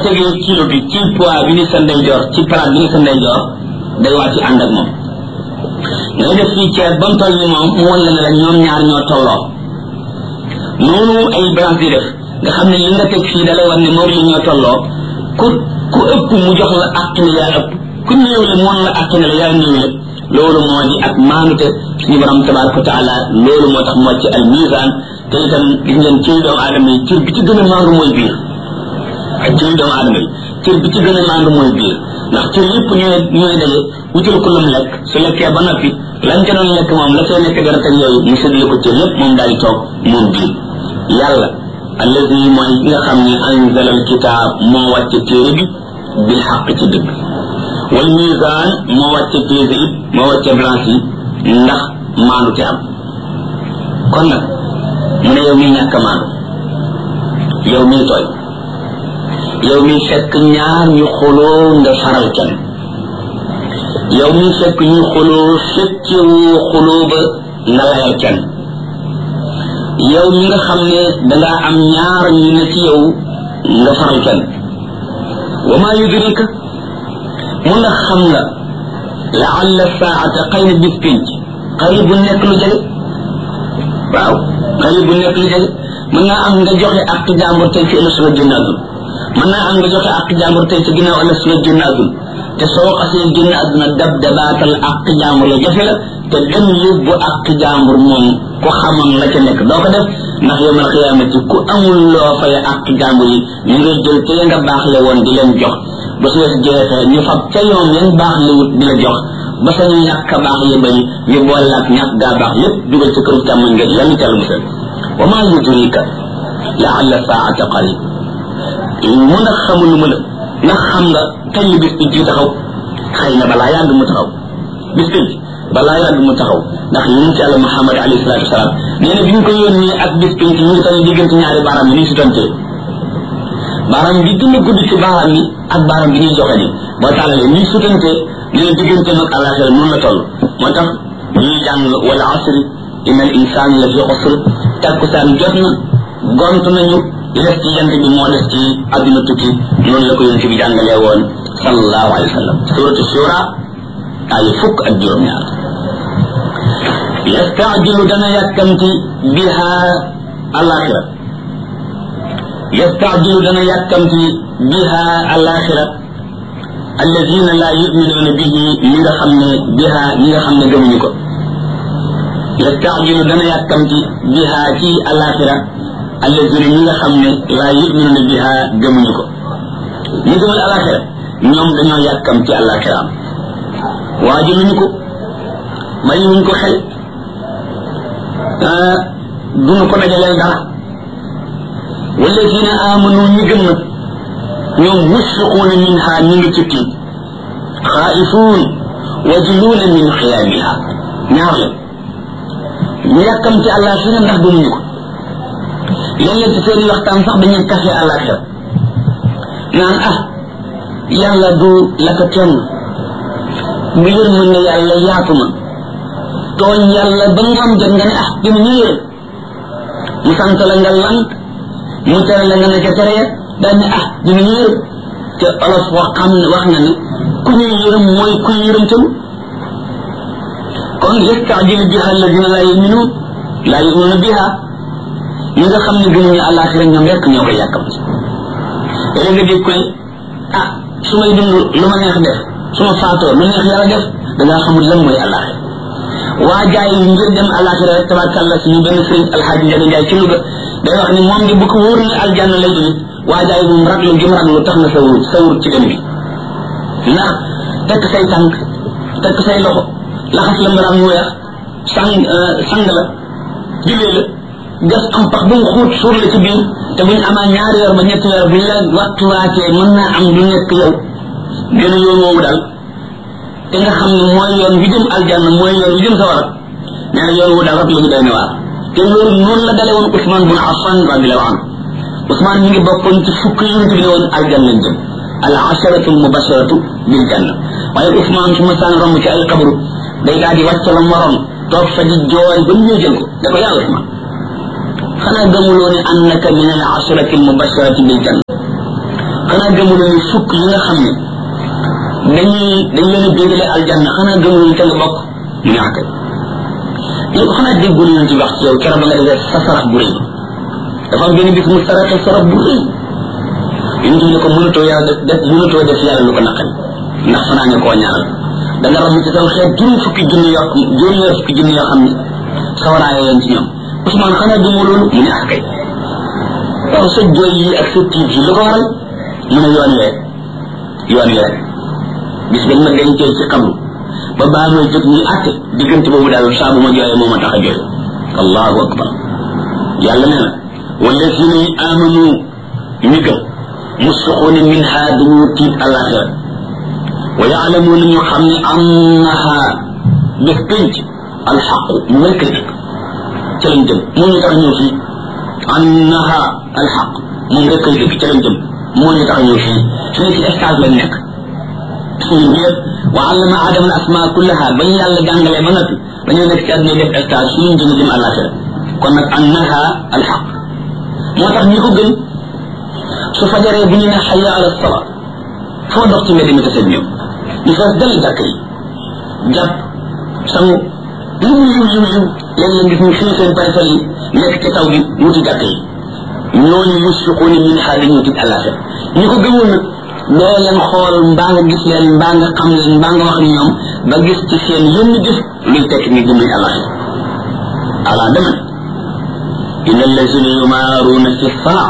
tegee kilo bi ci poids bi ni sa ndeyjoor ci palaat bi ni sa ndeyjoor day wàcc ànd ak moom ngay def fii ceeb ba mu toll ni moom mu wan la ne la ñoom ñaar ñoo tolloo noonu ay balance di def nga xam ne li nga teg fii dalay wan ne moom li ñoo tolloo ku ku ëpp mu jox la àq ne yaa ëpp ku néew le moon la àq ne la yaa néew le loolu moo di ak maanute suñu borom tabaraka wa taala loolu moo tax moo ci al misaan te itam gis ngeen cëy doomu aadama yi cër bi ci gën a maandu mooy biir ak cëy doomu aadama yi cër bi ci gën a maandu mooy biir ndax cër yëpp ñooy ñooy daje wutal ko lam lekk su lekkee ba noppi lañ ca doon lekk moom la cay nekk dara teg yooyu mu séddale ko cër yëpp moom daal di toog moom biir yàlla allazi mooy nga xam ne anzala al kitaab moo wàcce téere bi bil xaq ci dëgg wal misaan moo wàcce peese it moo wàcce balance yi ndax maandu te am kon nag mu ne yow miy ñàkk maandu yow miy tooy yow miy fekk ñaar ñu xuloo nga faral kenn yow miy fekk ñu xuloo fekkewoo xuloo ba nga layal kenn yow mi nga xam ne dangaa am ñaar ñu ne ci yow nga faral kenn wa maa yudrika mun na xam nga laalla saata xëy na bis pinc xarib bu nekk lu jege waaw xarib bu nekk lu jege mën naa am nga joxe ak jàmbur tey ci ëllëg génn àdduna mën naa am nga joxe ak jàmbur tey ci ginnaaw ëllëg génn àdduna te soo xasee génn àdduna dab dabaatal ak jàmbur la jafe la te dem yóbbu ak jàmbur moom ku xamoon la ca nekk doo ko def ndax yowmal xiyaamati ku amul loo fay ak jàmbur yi ñu ngay jël te nga baax le woon di leen jox ba su wees jeexee ñu fab ca yoom yan baax li wut di la jox ba sa ñu ñàkk a baax ya bari ñu boole ak ñàkk gaa baax lépp dugal ci këru càmmoñ nga yàlla ca la musal wa maa yudrika laalla saata qarib mu ndax xamul lu mu la ndax xam nga kañ la bis bi ji taxaw xëy na balaa yàgg mu taxaw bis bi balaa yàgg mu taxaw ndax yonent yàlla Muhammad alayhi salaatu wasalaam nee na bi ñu ko yónnee ak bis bi ñu ngi toll diggante ñaari baaraam yi ni si tontee baaraam bi gën a gudd ci baaraam yi ak baaraam bi ñuy joxe ni boo tàllalee ni sutante nee na diggante mag àllaaxira noonu la toll moo tax ñuy jàng wala asri inna al insaan la fi xusr takkusaan jot na gont nañu li des ci jant bi moo des ci adduna tukki noonu la ko yonent bi jàngalee woon sallallahu alayhi wa sallam suratu shura ay fukk ak juróom-ñaar yastaajilu dana yàkkamti biha alaxira yastaajilu dana yàkkamti biha alaxira alladina la yuminuuna bihi ñi nga xam ne biha ñi nga xam ne gëmuñu ko yastaajilu dana yàkkamti biha ci alaxira alladina ñi nga xam ne la yuminuuna biha gëmuñu ko ñi gëmul alaxira ñoom dañoo yàkkamti alaxiraam waajaluñu ko mayuñu ko xel duñu ko dajaleel dara walladina amanu ñi gëm nag ñoom musfiquuna minha ñu ngi ci tiit xaa'ifuun wajluuna min xiyaamiha ñaar la ñu yàkkam ci àllaaxira ndax gëmuñu ko léeg-léeg ci seen waxtaan sax dañuy kafe àllaaxira naan ah yàlla du la ko kenn bu yërmande yàlla yaatu na tooñ yàlla ba nga am jot nga ne ah dina ñu yërëm mu sant la nga lank mu tere la nga ne ca tere ya daal ne ah dina ñu yërëm te olof wax xam ne wax na ne ku ñuy yërëm mooy ku yërëm tam kon yastaajilu biha alladina laa yuminuun laa yuminuuna biha ñi nga xam ne gëmuñu àllaaxira ñoom rekk ñoo koy yàkkam léegi nga dégg ko ne ah su may dund lu ma neex def su ma faatoo lu neex yàlla def dangaa xamul lan mooy àllaaxira waa jaay ngir dem àllaaxira rek tabarkàlla suñu benn sëriñ alxaaji njaga njaay ci Louga day wax ni moom di bu ko wóor ne aljanna lay jëlit waa jaay moom raglu gi mu raglu tax na sa wut sa wut ci dem bi ndax tekk say tànk tekk say loxo laxas la mbaram mu weex sang sang la jullee la gas am pax bu mu xuut suur la ci biir te buñ amaa ñaari weer ba ñetti weer buñ la waxtuwaatee mën naa am du nekk yow gën a yoon woowu daal te nga xam ne mooy yoon wi jëm aljanna mooy yoon wi jëm sawara nee na yoon wu daal rek la ñu doy ne waar te loolu noonu la dale woon Ousmane bun Affan radiallahu anhu Ousmane mi ngi bokkoon ci fukk yonent bi ne woon aljanna lañ jëm al asharatu al mubasharatu bil janna waaye Ousmane su ma saan romb ci ay xabru day daal di wàcc la moroom toog fa di jooy ba ñu jël ko da ko yaa Ousmane xanaa gëmuloo ne annaka min al asharati al mubasharati bil janna xanaa gëmuloo ni fukk yi nga xam ne dañuy dañ leen a bégale aljanna xanaa gëmuloo ni te nga bokk mu ne akay yow xanaa déggul yoon ci wax ci yow keroog ba nga defee sa sarax bu rëy dafa am benn bis mu saraxe sarax bu rëy yonent bi ne ko mënatoo yàlla def mënatoo def yàlla lu ko naqari ndax fanaa ne koo ñaanal da nga ram ci saw xeet juróom fukki junni yoo juróom ñaar fukki junni yoo xam ne sawaraaye leen ci ñoom Ousmane xanaa gëmoo loolu mu ne ah kay waaw sa jooy yi ak sa tiit yi lu ko waral mu ne yoon wee yoon wee bis dañ ma dencee ci xamlu ba baa may jóg ñuy àtte diggante boobu daal saa bu ma jooyee moo ma tax a jooy allahu akbar yàlla nee na wallazina yi amanu ñi gëm musfiquuna minha dañu tiit alaxira wa yaalamuuna ñu xam ne annaha bés pénc alxaqu mu mel kay dëgg ca lañ jëm moo ñu tax a ñëw fii annaha alxaq moom rek kay dëgg ca lañ jëm moo ñu tax a ñëw fii fii ci stage lañ nekk suñu ñëpp wa allama adama al asma kullaha ba ñu yàlla jàngalee ba noppi dañoo nekk ci àdduna def stage suñu jëm jëm alaxira kon nag annaha alxaq moo tax ñi ko gën su fajaree bu ñu ne xaya ala sala foo dox ci mbedd mi taseeg ñoom ñu fees dal jàkk yi jàpp sangu lu mu yiw yiw yiw léeg-léeg gis ñu fii seen paysal yi nekk ci taw gi wuti jàkk yi ñooñu musfiquuna min ha dañu tit àllaaxira ñi ko gëmoon nag doo leen xool mbaa nga gis leen mbaa nga xam leen mbaa nga wax ñoom ba gis ci seen yenn jëf luy tekki ni gëm nañ àllaaxira ala dama inna allazina yumaaruuna fi saa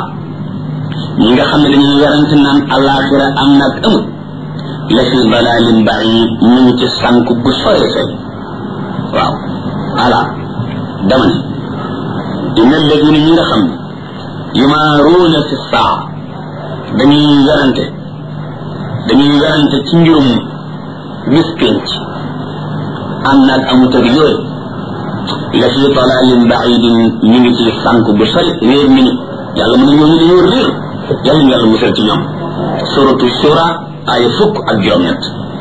ñi nga xam ne dañuy werante naan àllaaxira am na ak amul la fi dalalin baid ñu ngi ci sànk bu sore sore waaw ala dama ne inna alladina ñi nga xam ne yumaaruuna fi saa dañuy werante dañuy werante ci mbirum bis pénc am na ak amut ak yooyu la fi dalalin baidin ñu ngi ci sànk bu sore réer nañu yàlla mu ne ñooñu dañoo réer yàlla ñu yàlla musal ci ñoom suratu shura aaya fukk ak juróom-ñett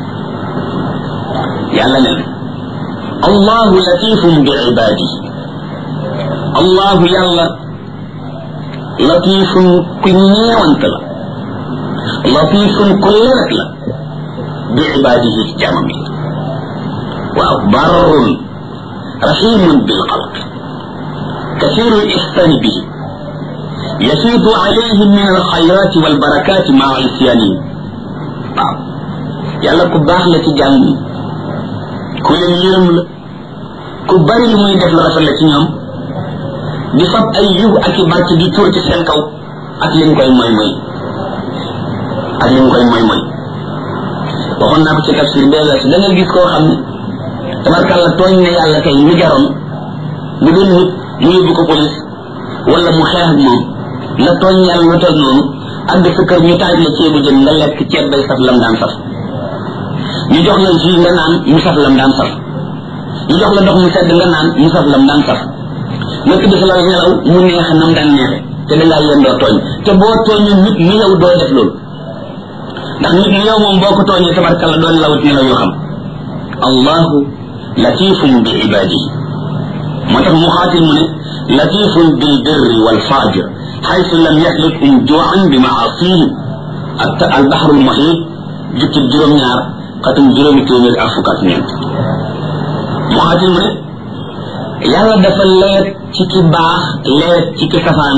yàlla ne allahu latifun bi ibadi allahu yàlla latifun ku ñeewant la latifun ku lewet la bi ibadihi ci jaamam yi waaw barrun rahimun bil xalq كثير الإحسان به يفيض عليهم من الخيرات والبركات مع عصيانهم waaw yàlla ku baax la ci jàmm yi ku leen yërëm la ku bari lu muy def la rafet la ci ñoom di fab ay yiw ak i barke di tuur ci seen kaw ak leen koy moy moy ak leen koy moy moy waxoon naa ko ci tafsir bee weesu da nga gis koo xam ne tabarkàlla tooñ na yàlla tey mu jaroon bu doon nit mu yóbbu ko police wala mu xeex ak moom nga tooñ yàlla lu toll noonu àgg sa kër ñu taaj la ceebu jën nga lekk ceeb bay saf lam daan saf ñu jox la jus nga naan mu saf lam daan saf ñu jox la ndox mu sedd nga naan mu saf lam daan saf nga tëdd sa lal nelaw mu neex nam daan neexe te dangaa yéen doo tooñ te boo tooñee nit ni yow doo def loolu ndax nit ni yow moom boo ko tooñee tabarkalla doo nelawut nelaw yoo xam allahu latifun bi ibadihi moo tax mu xaatil mu ne latifun bil birri wal fajir حيث لم يهلكهم جوعا بمعاصيهم البحر المحيط جبت الجرم نار قتم جرم تيمير أفكات نينت محاتي من يالا دفا ليت تيكي باخ ليت تيكي سفان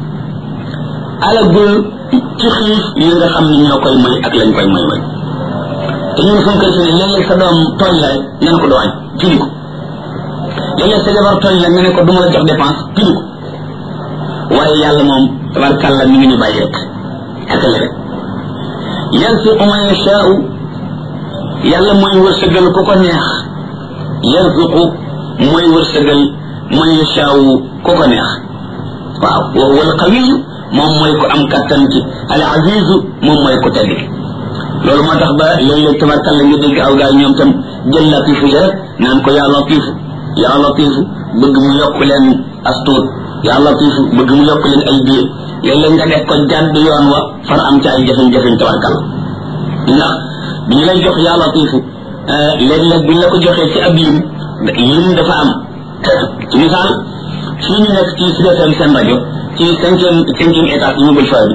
على قول تخيف ينغا خم ni ñoo koy may ak lañ koy may may te ñun suñ koy fini léeg-léeg sa doom tooñ la rek nga ne ko doo añ fini ko léeg-léeg sa jabar tooñ la nga ne ko du ma la jox dépense fini ko waaye yàlla moom tabarkàlla mi ngi ñu bàyyi rek ak la rek yarzuqu man yashaau yàlla mooy wërsëgal ku ko neex yarzuqu mooy wërsëgal man yashaau ku ko neex waaw wa huwa alqawiyu moom mooy ko am kattan ci al azizu moom mooy ko tedd loolu moo tax ba léeg-léeg tabarkàlla nga dégg aw gaay ñoom tam jël latifu ja rek naan ko yaa latifu yaa latifu bëgg mu yokk leen astuut yaa latifu bëgg mu yokk leen ay biir léeg-léeg nga def ko jàdd yoon wa far am ci ay jafe-jafe tabarkal ndax bi ñu lay jox yaa latifu léeg-léeg bu ñu la ko joxee ci ab lim lim dafa am ci misaal fii ñu nekk ci Sud FM seen rajo ci cinquième cinquième étage immeuble fay bi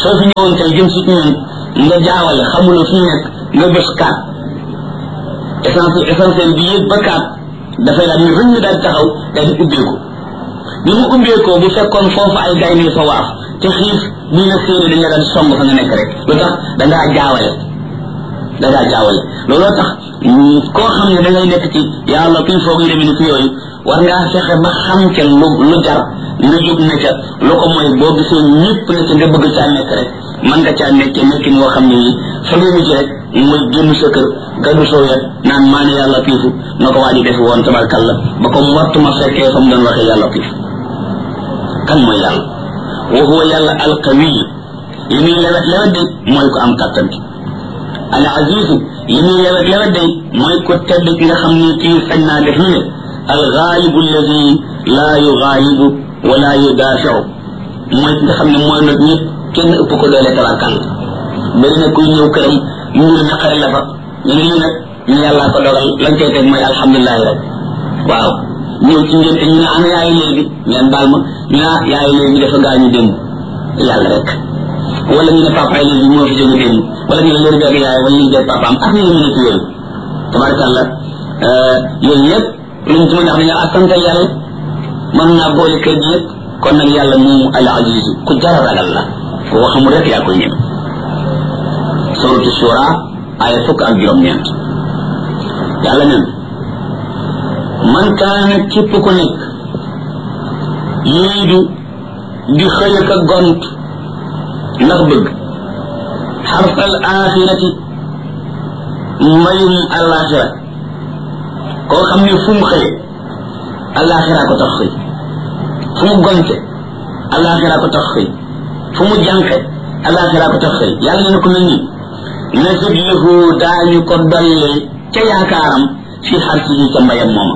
soo fi ñëwoon tey jëm si ñun nga jaawale xamuloo fi ñu nekk nga bés kaat essentiel essentiel bi yëg ba kaat dafay daal ni rëñ daal taxaw daal di ubbeeku bi mu ubbeekoo bu fekkoon foofu ay gaynde fa waaf te xiif buñ la séenee dañ la daan song fa nga nekk rek lu tax da ngaa jaawale da ngaa jaawale looloo tax koo xam ne da ngay nekk ci yàlla kuy foog yu demee ni ki yooyu war ngaa fexe ba xam ca lu lu jar lu jóg na ca lu ko mooy boo gisee ñëpp ne ca nga bëgg caa nekk rek man nga caa nekk nekkin woo xam ne yi fa nga mujj rek muy génn sa kër gàddu soo wet naan maa ne yàlla piifu na ko waa ji def woon tabarkalla ba ko wattuma fekkee fa mu doon waxee yàlla piifu kan mooy yàlla wa huwa yàlla alqawiy li muy lewet lewet de mooy ko am kàttan ki al azizu li muy lewet lewet de mooy ko tedd ki nga xam ni kii sañ naa def lu ne al gaalibu alladi laa yugaalibu wala yudaafiu mooy ki nga xam ne mooy nag ñëpp kenn ëpp ko doole tabarkalla bari na kuy ñëw këram mbir naqari la fa ñu ne lii nag ñu yàllaa ko dogal lañ koy teg mooy alhamdulilahi rek waaw ñëw ci ngeen ñu ne ana yaayu léegi ngeen baal ma ñu ne yaayu léegi dafa gaañu démb yàlla rek wala ñu ne papa yi léegi moo fi jóge démb wala ñu ne léegi beeg yaay wala ñu beeg papaam ak ñu ne ci yooyu tabarakàllah yooyu yëpp luñ ci mën a wax dañoo assantal yàlla mën naa boole kër gi yëpp kon nag yàlla moomu al aziz ku jara ragal la koo xamul rek yaa koy ñeme suratu shura aya fukk ak juróom-ñeent yàlla nen man kaana képp ku nekk yuriidu di xëy ka gont ndax bëgg xarsal axirati mbayum alaxira koo xam ne fu mu xëye alaxira ko tax xëy fu mu gonte alaxira ko tax xëy fu mu jànqe alaxira ko tax xëy yàlla ne ko mel nii nasid lahu daañu ko dolli ca yaakaaram fi xarsihi ca mbayam mooma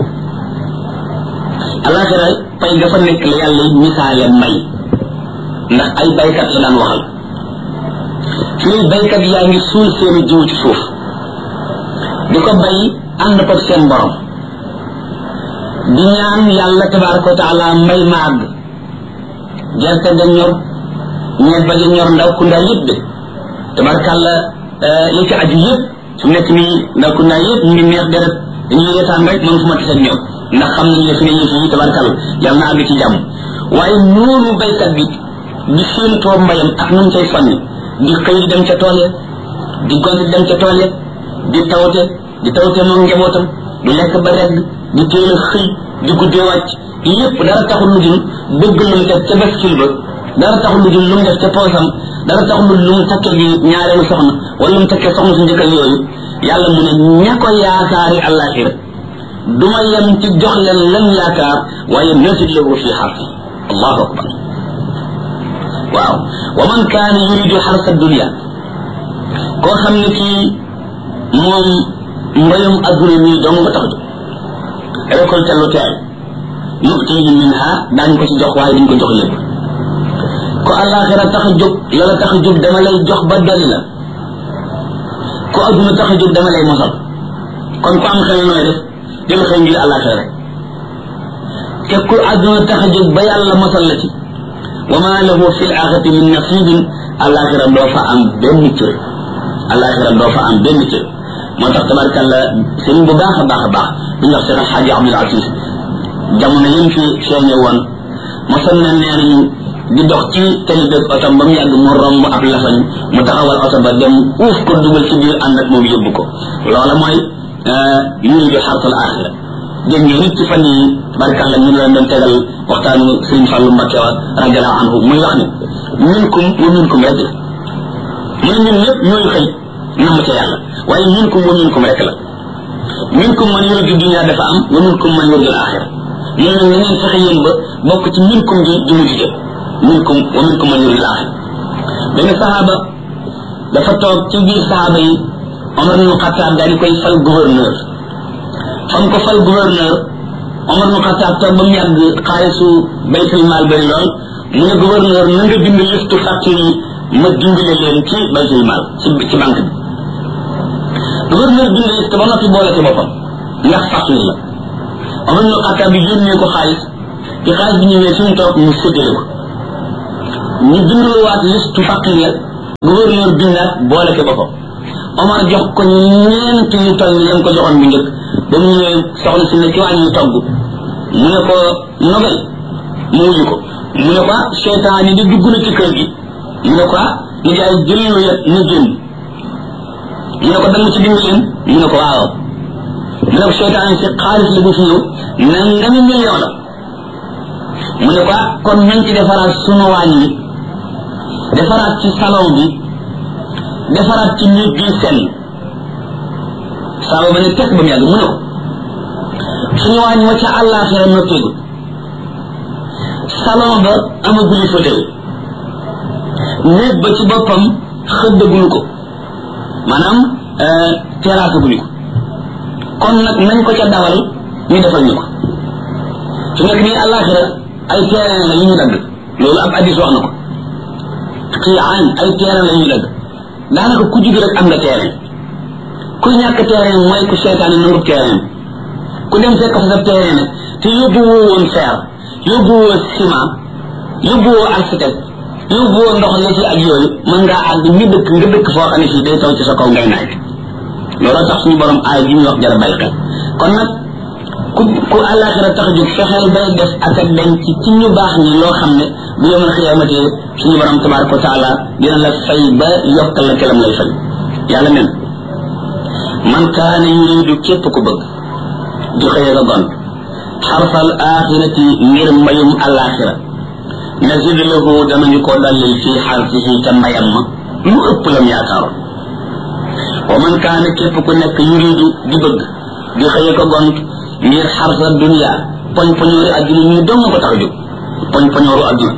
alaxira pay ga fa nekk la yàlla misaale mbay ndax ay baykat la daan waxal fii baykat yaa ngi suul seeni jiw ci suuf di ko bay ànd ko seen borom di ñaan yàlla tabaraka wa taala mbay ma àgg gerte ga ñor ñebba ga ñor ndaw ku ndaa yëpp de tabarakàlla li ci aju yëpp su nekk nii ndaw ku ndaa yëpp ñu ngi neex deret dañuy reetaan rek man fu ma tase ñoom ndax xam nañ ne fi ne yëf yi tabarakàlla yàlla na àgg ci jàmm waaye noonu baykat bi di séentoo mbayam ak nu mu cay fanni di xëy di dem ca tool ya di gont di dem ca tool ya di tawte di tawte moom njabootam du lekk ba regg di teel a xëy di guddee wàcc yépp dara taxul lu dul bëgg lu mu def ca baskil ba dara taxul lu dul lu mu def ca poosam dara taxul lu mu takkee ji ñaareelu soxna wala lu mu takkee soxna su njëkkal yooyu yàlla mu ne ña ko yaakaari àllaaxira du ma yem ci jox leen lan yaakaar waaye nasid lahu fi xarfi allahu akbar waaw wa man kaana yuridu xarsa dunia koo xam ne kii moom mbayum adduna mii dong nga tax jóg récolte lu teel nutihi minha daañ ko ci jox waaye duñ ko jox lépp ko àllaaxira tax a jóg la la tax a jóg dama lay jox ba dolli la ko adduna tax a jóg dama lay mosal kon ku am xel nooy def jël xëy ngir àllaaxira rek te ku adduna tax a jóg ba yàlla mosal la ci wa ma lahu fi l axirati min nasibin alaxira doo fa am benn cër alaxira doo fa am benn cër moo tax tabarkalla sëriñ bu baax a baax a baax bi ñu wax seen alxaaji abdul aziz jamono yim fi feeñe woon mosoon na nee nañu di dox ci tali beeg otom ba mu yàgg mu romb ab lafañ mu taxawal oto ba dem uuf ko dugal ci biir ànd ak moom yóbbu ko loola mooy yuridu xartal axira dégg ngeen nit ci fan yi barkalla ñu leen doon tegal waxtaanu sëriñ Fàllu Mbakke wa radiallahu anhu muy wax ne minkum wa minkum rek la mu ne ñun ñëpp ñooy xëy namm ca yàlla waaye minkum wa minkum rek la minkum man yuridu dunia dafa am wa minkum man yuridu axira mu ne na ngeen fexe yéen ba bokk ci minkum ji di mujj jëm minkum wa minkum man yuridu axira benn saxaaba dafa toog ci biir saxaaba yi Omar ibn Xattaab daal di koy fal gouverneur fam ko fal gouverneur Omar ibn Xattaab toog ba mu yàgg xaalisu baytul maal bari lool mu ne gouverneur na nga bind listu facture yi ma dimbale leen ci baytul maal ci ci banque bi gouverneur bind liste ba noppi boole ci boppam ndax facture la Omar ibn Xattaab bi yónnee ko xaalis bi xaalis bi ñëwee fi mu toog mu séddale ko ñu binduluwaat liste faqir ya gouverneur bindaat boole ko boppam Omar jox ko ñeent yu toll ni lam ko joxoon bu njëkk ba mu ñëwee soxna si ne ci wàññi togg mu ne ko nobel mu wuyu ko mu ne ko ah seytaan yi di dugg na ci kër gi mu ne ko ah ñu jaay jël lu yet ñu génn mu ne ko dama ci dimbaleen mu ne ko waaw mu ne ko seytaan si xaalis la bu fi ñëw nangami million la mu ne ko ah kon nañ ci defaraat sunu waañ wi defaraat ci salon bi defaraat ci nit bi sell saaba ba ne tekk ba mu yàgg mu ne ko suñu waañ wa ca àllaaxira noppeegul salon ba amaguli fauteuil néeg ba ci boppam xëddaguñu ko maanaam terrasse guñu ko kon nag nañ ko ca dawal ñu defal ñu ko su nekk nii àllaaxira ay terrain la yu ñu dagg loolu ab addis wax na ko xiyaan ay terrain la yu ñu dagg daanaka ku judd rek am nga terrain ku ñàkk terrain mooy ku seetaane nangub terrain ku dem fekk fa sa terrain nag te yóbbu woo woon fer yóbbu woo ciment yóbbu woo architecte yóbbu woo ndox la ci ak yooyu mën ngaa àgg ñu dëkk nga dëkk foo xam ne fii day taw ci sa kaw ngay naaj loolu tax suñu borom aay ji ñu wax jara bàyyi xel kon nag ku ku àllaaxira tax jóg fexeel bay def ak ak dem ci ci ñu baax ñi loo xam ne bu yomal xiyaamate suñu borom tabaraka wa taala dina la fay ba yokkal la kelam lay fay yàlla nen man kaana yuridu képp ku bëgg di xëye nga gont xarfal axirati ngir mbayum àllaaxira nazid lahu danañu ko dallil fii xarfihi ca mbayam ma lu ëpp lam yaakaaroon wa man kaana képp ku nekk yuridu di bëgg di xëye ko gont ngir xarfa dunia poñ poñoori adduna ñu dong ko tax a jóg poñ poñooru adduna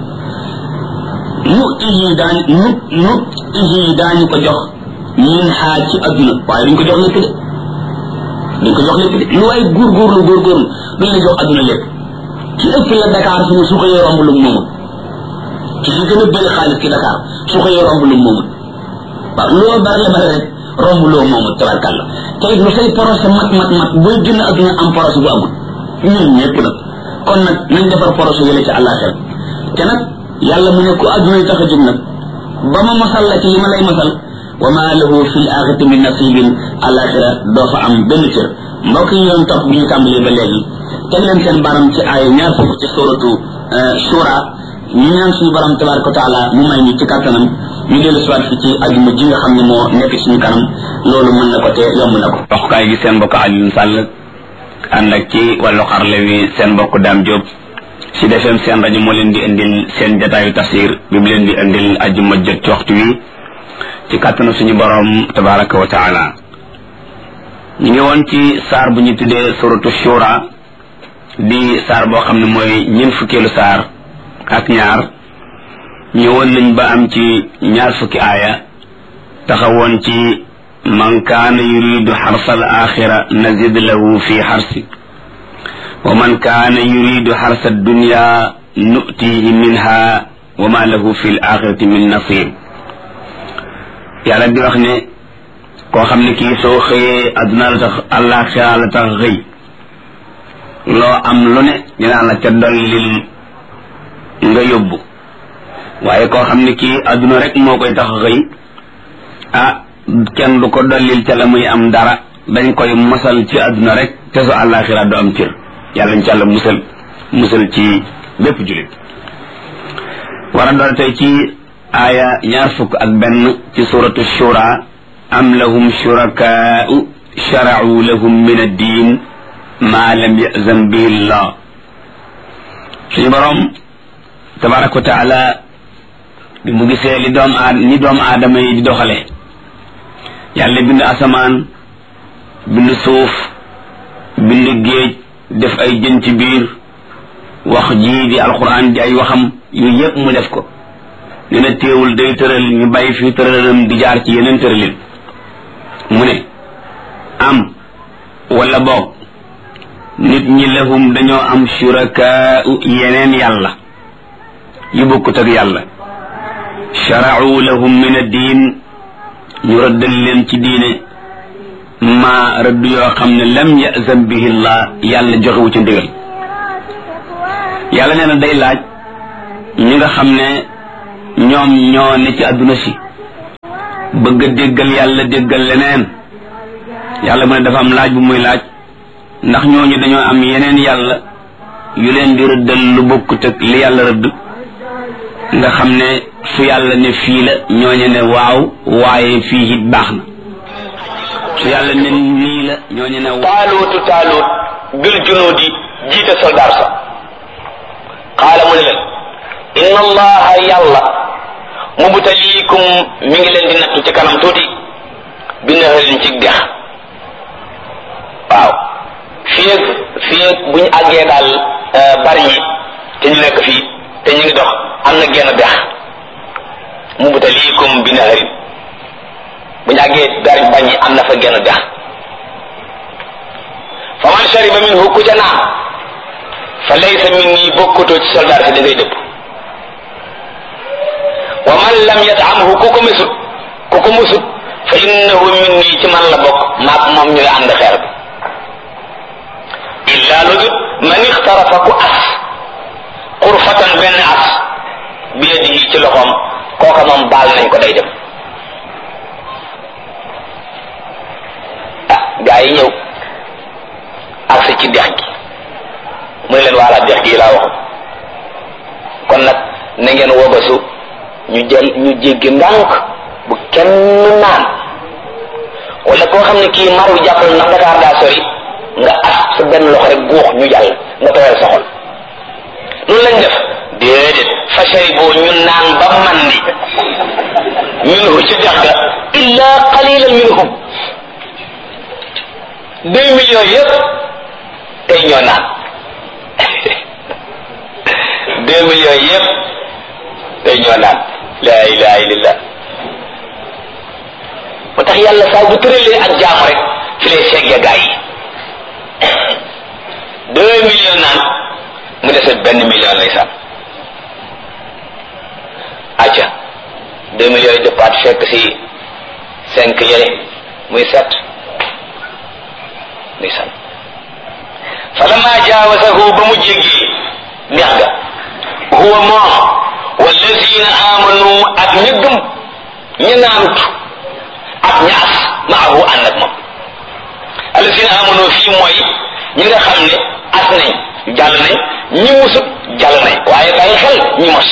nu ihi daañu nu nu ihi daañu ko jox min xaa ci adduna waaye duñ ko jox lépp de duñ ko jox lépp de lu waay góorgóorlu góorgóorlu duñ la jox adduna lépp ci ëpp la Dakar fi mu su xëyee romb lu moomul ci fi gën a bëri xaalis ci Dakar su xëyee romb lu moomul waaw loo bari la bari rek romb loo moomul tabarkàlla te it lu say projet mat mat mat booy génn adduna am projet bu amul ñun ñëpp nag kon nag nañ defar projet yële ci àllaaxira te nag yàlla mu ne ku adduna yi tax a jóg nag ba ma masal la ci li ma lay masal wa ma lahu fi l axirati min nasibin àllaaxira doo fa am benn cër mbokk yi yoon topp bi ñu tàmbalee ba léegi teg leen seen baram ci ay ñaar fukk ci suratu shura ñu ñaan suñu borom tabaraka wa taala mu may ñu ci kàttanam ñu dellu siwaat fi ci ajuma ji nga xam ne moo nekk suñu kanam loolu mën na ko te yomb na ko waxukaay gi seen mbokk Alioune Sall ànd ak ci wàllu xarle wi seen mbokk Dame Diop si defem seen rajo moo leen di indil seen jataayu tafsir bi mu leen di indil ajuma jot ci waxtu wi ci kàttanu suñu borom tabaraka wa taala ñu ngi woon ci saar bu ñu tuddee suratu shura di saar boo xam ne mooy ñeent fukkeelu saar ak ñaar ñëwoon nañ ba am ci ñaar fukki aaya taxawoon ci man kaana yuridu xarsa al axira nazid lahu fi xarsi wa man kaana yuridu xarsa dunya nutihi minha wa ma lahu fi l axirati min nasir yàlla di wax ne koo xam ne kii soo xëyee adduna la tax àllaaxira la tax xëy loo am lu ne dinaa la ca dollil nga yóbbu waaye koo xam ne kii adduna rek moo koy tax xëy ah kenn du ko dollil ca la muy am dara dañ koy mosal ci adduna rek te su àllaaxira du am cër yàlla ñu ci àlla musal musal ci bépp julit war a doon tey ci aaya ñaar fukk ak benn ci suratu shura am lahum shurakaa'u shara'u lahum min ad-diin ma lam yazan bihi llah suñu borom tabaraka wa taala bi mu gisee li doom aad ni doomu aadama yi di doxale yàlla bind asamaan bind suuf bind géej def ay jën ci biir wax jii di alquran di ay waxam yooyu yëpp mu def ko nee na téewul day tëral ñu bàyyi fi tëralam di jaar ci yeneen tëralin mu ne am wala boog nit ñi lahum dañoo am shurakaa'u yeneen yàlla yu bokkut ak yàlla shara'u lahum min ad-diin ñu rëddal leen ci diine ma rëdd yoo xam ne lam yazan bihi llah yàlla joxewu ci ndigal yàlla nee na day laaj ñi nga xam ne ñoom ñoo ne ci àdduna si bëgg a déggal yàlla déggal leneen yàlla mu ne dafa am laaj bu muy laaj ndax ñooñu dañoo am yeneen yàlla yu leen di rëddal lu bokkut ak li yàlla rëdd nga xam ne su yàlla ne fii la ñooñu ne waaw waaye fii it baax na su yàlla ne nii la ñooñu ne taaluutu taaluut bil junuudi jiite soldaar sa qaala mu ne leen inna allaha yàlla mubtaliikum mi ngi leen di nattu ci kanam tuuti bi naharin ci dex waaw fii ak fii ak bu ñu àggee daal bari ñi te ñu nekk fii te ñu ngi dox am na genn dex mubtaliikum bi naharin bu ñu àggee bari bañ ñi am na fa genn dex fa man shariba minhu ku ca naan fa laysa minni bokkutoo ci soldaar si da ngay dëpp wa man lam yatamhu ku ko mesut ku ko musut fa innahu minni ci man la bokk maag moom ñooy ànd xeer bi illa lu dut man ixtarafa ku as xurfatan benn as bi yadihi ci loxoom kooka moom baal nañ ko day dem ah gaa yi ñëw agsi ci dex gi mu ne leen waala dex gi laa waxu kon nag na ngeen wobasu ñu jël ñu jéggi ndànk bu kenn naan wala koo xam ne kii mar wi jàppal ndax Dakar daa sori nga as sa benn loxo rek guux ñu jàll nga tooyal sa xol loolu lañ def déedéet fa sharibu ñu naan ba mandi minhu ci dex ga illa qalilan minhum deux millions yëpp tey ñoo naan deux millions yëpp tey ñoo naan la ilaha illallah moo tax yàlla saa bu tëralee ak jaamu rek fi lay seggee gaa yi deux millions naan mu dese benn million lay sànn acca deux millions yi dëppaat fekk si cinq yële muy sept muy sànn falamma jaawasahu ba mu jéggee neex ga huwa moom wallazina amanu ak ña gëm ña naanut ak ñaas maahu ànd ak moom allazina amanu fii mooy ñi nga xam ne as nañ jàll nañ ñi musut jàll nañ waaye bàyyi xel ñi mos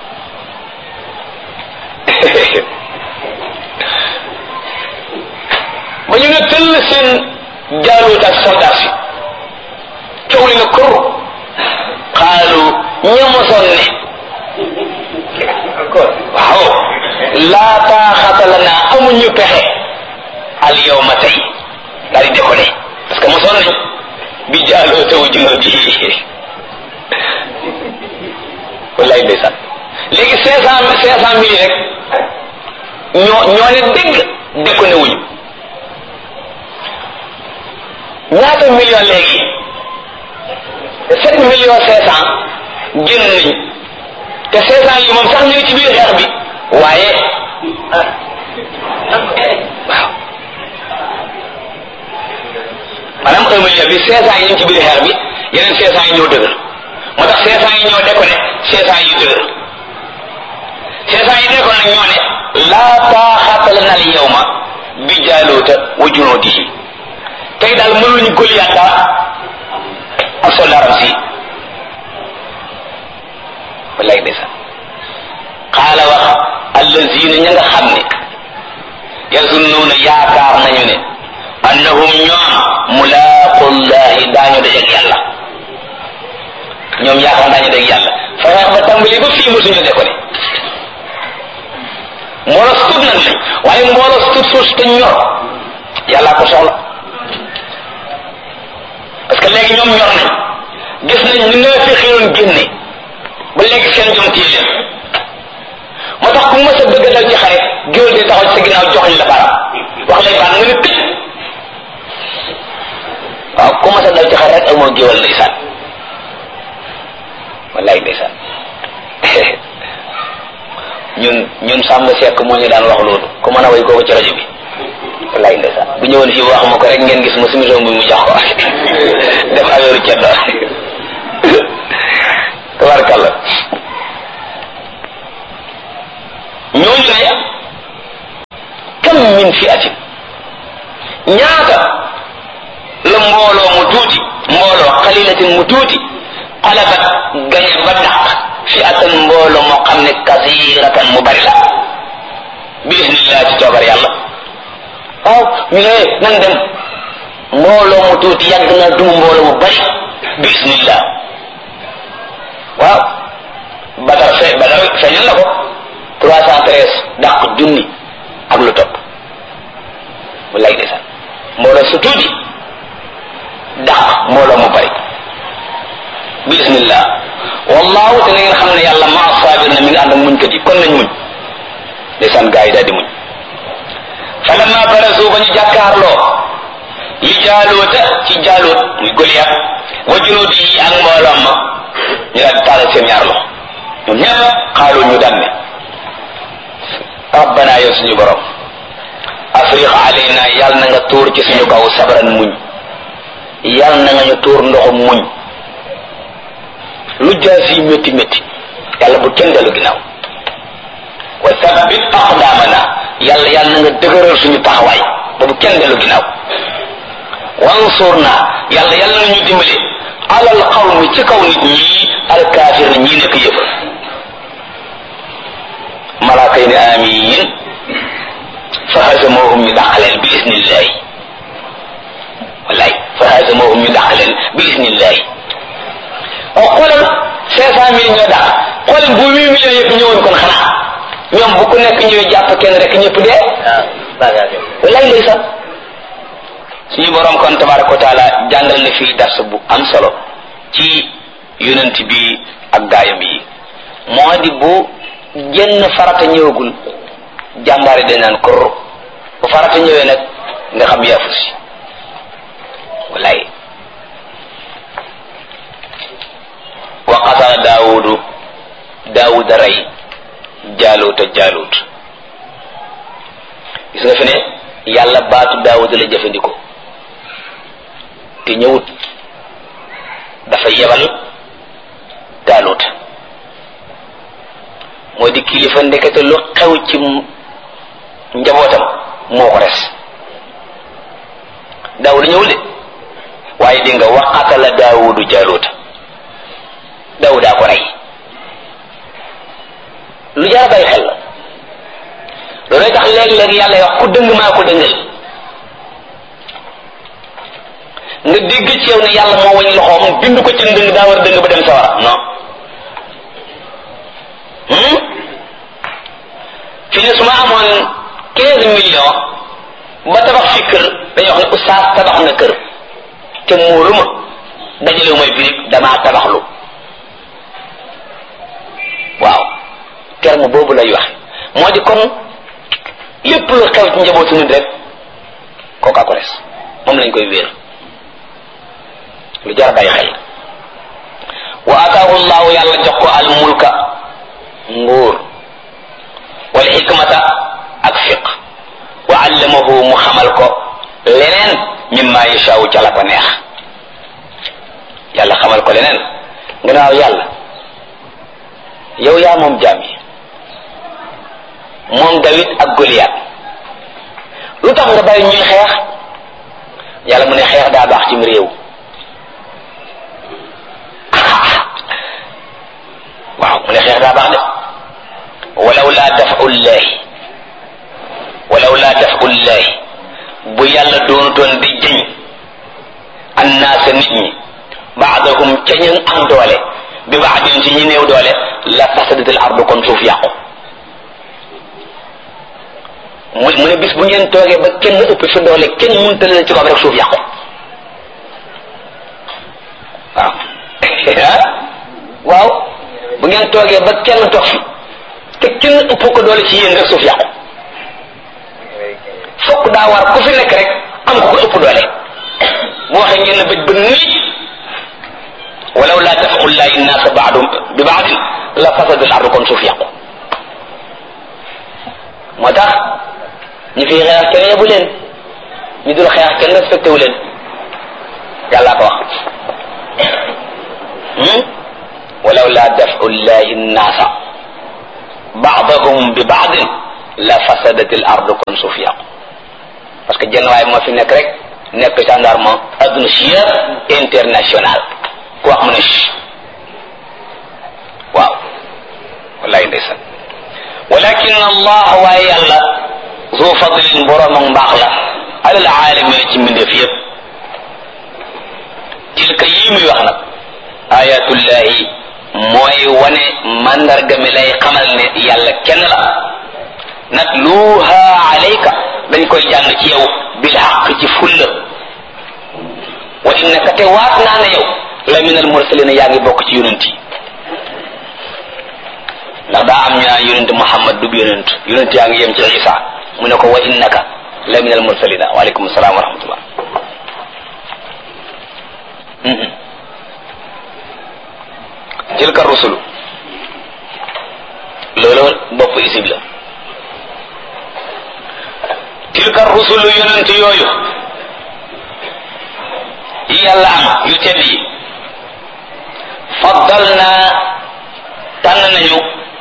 ba ñu ne tëll seen jaaluut ak soldat si coow li nga kur xaalu ñamosoon ne waaw laa taaxata la naa amuñu pexe al yawma tey daal di déconné parce que mosoon nañ bi jaaloo taw junoo bi wallaay ndeysaan léegi cinq cent cinq cent mille rek ñoo ñoo ne dégg déconné wuñu ñaata million léegi sept millions cinq cent génn nañ te cinq cent yi moom sax ñu ngi ci biir xeex bi waaye waaw maanaam un million bi cinq cent yi ñu ngi ci biir xeex bi yeneen cinq cent yi ñoo dëgër moo tax cinq cent yi ñoo déconné cinq cent yi dëgër cinq cent yi déconné nag ñoo ne laa taaxata lana al yawma bi jaaluuta wa junuudihi tey daal mënuñu Goliath dara ak soldaaram si wallaay ndeysaan xaala wax allazina ña nga xam ne yazunnuuna yaakaar nañu ne annahum ñoom mulaaqullahi daañu dajeeg yàlla ñoom yaakaar daañu dajeeg yàlla fexe ba tàmbali ba fii mosuñu de ko ne mbooloo tut nag lañ waaye mbooloo tut suus te ñor yàllaa ko soxla parce que léegi ñoom ñor nañ gis nañ ñu nga fi xiroon génne ba léegi seen jom téye leen moo tax ku mës a bëgg a dal ci xare géwél di taxaw ci sa ginnaaw joxoñ la baram wax lay baan nga ne tëj waaw ku mës a dal ci xare rek amoo géwél ndeysaan wallaay ndeysaan ñun ñun sàmm sekk moo ñu daan wax loolu ku mën a way kooku ci rajo bi wallaay ndeysaan bu ñëwoon fii wax ma ko rek ngeen gis ma sumison bi mu jox ko def affaire ceddo tabarkalla ñooñu ne kam min fi'atin ñaata la mbooloo mu tuuti mbooloo xalilatin mu tuuti xalabat gañe ba dàq fi'atan mbooloo moo xam ne kasiratan mu bari la bi isnillah ci coobar yàlla waaw ñu ne nan dem mbooloo mu tuuti yàgg na duma mbooloo mu bari bi isnillah waaw badar fe badar feeñal na ko trois cent treize dàq junni ak lu topp wallaay ndeysaan mbooloo su tuuti dàq mbooloo mu bari bi isnillah wallahu te na ngeen xam ne yàlla maa saabir na mi ngi ànd ak muñkat yi kon nañ muñ ndeysaan gaa yi daal di muñ falamma barazu ba ñu jàkkaarloo li jaaluuta ci jaaluut muy Goliath wa junuudi yi ak mbooloom ma ñu daal di taalal seen ñaar loxo ñoom ñëpp xaalu ñu daan ne rabbana yow suñu borom afriq alayna yàlla na nga tuur ci suñu kaw sabran muñ yàlla na nga ñu tuur ndoxum muñ lu jaas yi métti métti yàlla bu kenn dellu ginnaaw wa sabbit aqdamana yàlla yàlla na nga dëgëral suñu taxawaay ba bu kenn dellu ginnaaw wansurna yàlla yàlla na ñu dimbale alal qawmi ci kaw nit ñi alkaafir na ñii nekk yëpp malaaka yi ne amiin fa hazamohum ñu dàq leen bi isnillahi wallaay fa hazamohum ñu dàq leen bi isnillahi oo xoolal cinq cent mille ñoo dàq xoolal bu huit millions yëpp ñëwoon kon xanaa ñoom bu ku nekk ñëwee jàpp kenn rek ñëpp dee wallaay lay sax suñu borom kon tabaraka wa taala jàngal na fii dars bu am solo ci yonent bi ak gaayam yi moo di bu jenn farata ñëwagul jàmbaari dañ naan korro bu farata ñëwee nag nga xam yaafu si wallaay wa qatala daawudu daawuda rey jaaluuta jaaluut gis nga fi ne yàlla baatu daawuda la jëfandikoo te ñëwut dafa yebal jaaluuta moo di kilifa ndekete lu xew ci njabootam moo ko res daawuda ñëwul de waaye dégg nga wa qatala daawudu jaaluuta daawudaa ko rey lu jar a bàyyi xel la loolooy tax léeg-léeg yàlla wax ku dëng maa ko dëngal nga dégg ci yow ne yàlla moo wañ loxoom bind ko ci ndëng daa war dëng ba dem sawara non fi ne su ma amoon quinze millions ba tabax fi kër dañuy wax ne oustaz tabax na kër te muuru ma dajalewu may birig damaa tabaxlu waaw terme boobu lay wax moo di kon lépp lu xew ci njabootu nit rek kooka ko res moom lañ koy wéer lu jar bàyyi xel wa ataahu llahu yàlla jox ko al mulka nguur wal xikmata ak fiq wa allamahu mu xamal ko leneen mimma yashaawu ca la ko neex yàlla xamal ko leneen gannaaw yàlla yow yaa moom jaam yi moom Dawid ak Goliath lu tax nga bàyyi ñuy xeex yàlla mu ne xeex daa baax cim réew waaw mu ne xeex daa baax de walaw laa dafu llahi walaw laa dafu llahi bu yàlla doonutoon di jëñ annaasa nit ñi baadahum ca ñu am doole bi baadin ci ñi néew doole la fasadatil ardu kon suuf yàqu mu mu ne bis bu ngeen toogee ba kenn ëpp fi doole kenn mënta leen ci kaw rek suuf yàqu waaw waaw bu ngeen toogee ba kenn toog fi te kenn ëpp ko doole ci yéen rek suuf yàqu fokk daa war ku fi nekk rek am ko ko ëpp doole bu waxee ngeen bëj ba nii walaw laa tafau llahi nnaasa baadum bi baadin la fasadul ardu kon suuf yàqu moo tax ñi fi xeex kenn yebu leen ñu dul xeex kenn respecté wu leen yàllaa ko wax walaw laa dafu llahi nnaasa baadahum bi baadin la fasadati l ardu kon suuf yàqu parce que jenn waay moo fi nekk rek nekk gendarme adduna si yëpp international ku wax mu ne waaw wallahi ndeysaan walakin allah waaye yàlla zu fadlin borom ak mbaax la alal aalamin ci mbindeef yëpp tilka yii muy wax nag ayatullahi mooy wane mandarga mi lay xamal ne yàlla kenn la natluha alayka dañ koy jàng ci yow bil xaq ci fulla wa innaka te waat naa ne yow la min al mursalina yaa ngi bokk ci yonent yi ndax daa am ñu naan yonent Muhammad du yonent yonent yaa ngi yem ci Isa mu ne ko wa innaka la min al mursalina waaleykum salaam wa rahmatullah tilka rusulu loolu bopp isib la tilka rusulu yonent yooyu yi yàlla am yu tedd yi faddal naa tànn nañu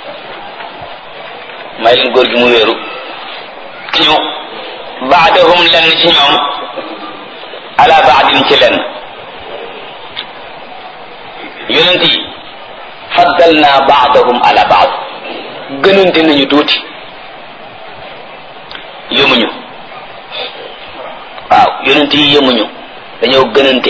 may leen góor gi mu wéeru ñu baadahum lenn ci ñoom ala baadin ci lenn yonent yi faddal naa baadahum ala baad gënante nañu tuuti yëmuñu waaw yonent yi yëmuñu dañoo gënante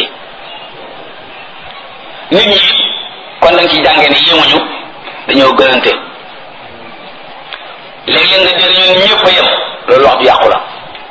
nit ñi kon dañ ci jàngee ne yëmuñu dañoo gënante léeg-léeg nga dégg ñun ñëpp a yem loolu wax du yàqu la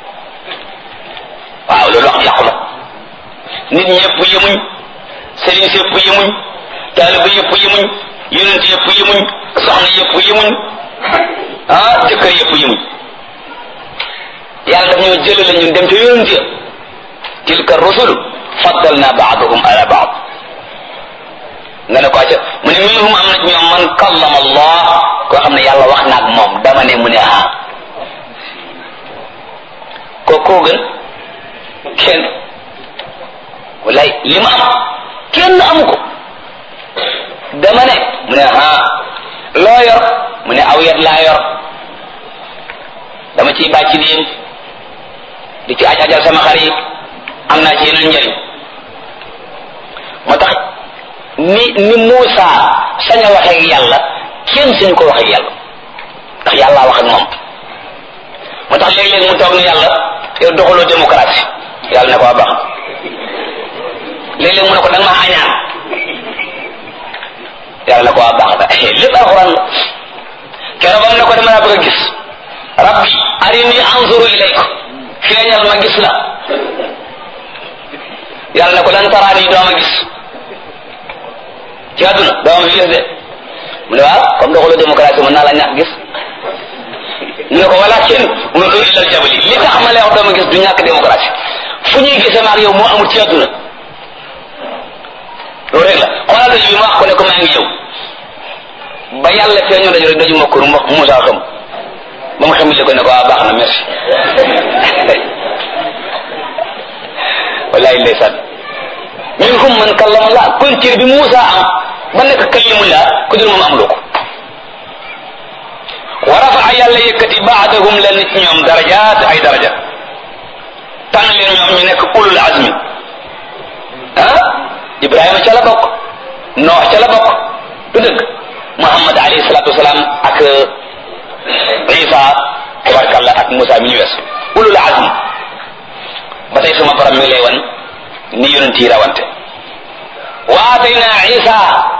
waaw loolu wax du yàqu la nit ñëpp yëmuñ sëriñ si yëpp yëmuñ taaliba yëpp yëmuñ yonent yëpp yëmuñ soxna yëpp yëmuñ ah jëkkër yëpp yëmuñ yàlla daf ñoo jëlale ñun dem ca yonent ya tilka rusul faddalna baadahum ala baad nga ne ko acca mu ne minhum am na ci ñoom man kallama allah koo xam ne yàlla wax na ak moom dama ne mu ne ah ko koo gën kenn wallaay li ma am kenn amu ko dama ne mu ne ah loo yor mu ne aw yat laa yor dama ciy bàcc diim di ci aj ajal sama xar yi am naa ci yeneen njëriñ moo tax ni ni Muusa sañ a waxee ak yàlla kenn suñu ko waxee ak yàlla ndax yàlla wax ak moom moo tax léeg-léeg mu toog ne yàlla yow doxaloo démocratie yàlla ne ko waa baax léeg-léeg mu ne ko da nga maa añaan yàlla ne ko waa baax da lépp alxuraan la keroog bam ne ko dama laa bëgg a gis rabbi arini anzuru ilayk feeñal ma gis la yàlla ne ko lan taraani doo ma gis ci àdduna doo ma fi gis de mu ne waaw comme doxaloo démocratie mën naa la ñàkk gis mu ne ko wala kenn unzur ilal jabali li tax ma lay wax doo ma gis du ñàkk démocratie fu ñuy gisee maag yow moo amul ci àdduna loolu rek la xoolal daju bi ma wax ko ne ko maa ngi ñëw ba yàlla feeñoo daju rek daju ma kur Musaa xam ba mu xamile ko ne ko ah baax na merci wallahi ndeysaan minhum man kallama Allah kon cër bi Muusa am ba nekk kalimullah ku dul moom amuloo ko wa rafaa yàlla yëkkati baadahum leen ci ñoom darajaat ay daraja tànn leen ñoom ñu nekk ulul azmi ah Ibrahima ca la bokk Noox ca la bokk du dëgg Muhammad alayhi salatu wasalaam ak Isa tabarkalla ak Muusa mi ñu wees ulul azmi ba tey suma borom mi lay wan ni yonent yi rawante wa atayna isa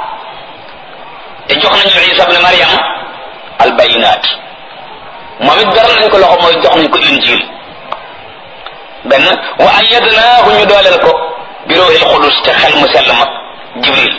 te jox nañu isa ibn maryam al bayinat moom it beral nañ ko loxo mooy jox nañ ko injil benn wa ayyadnaahu ñu dooleel ko bi ruuhil xudus te xel mu sell ma jibril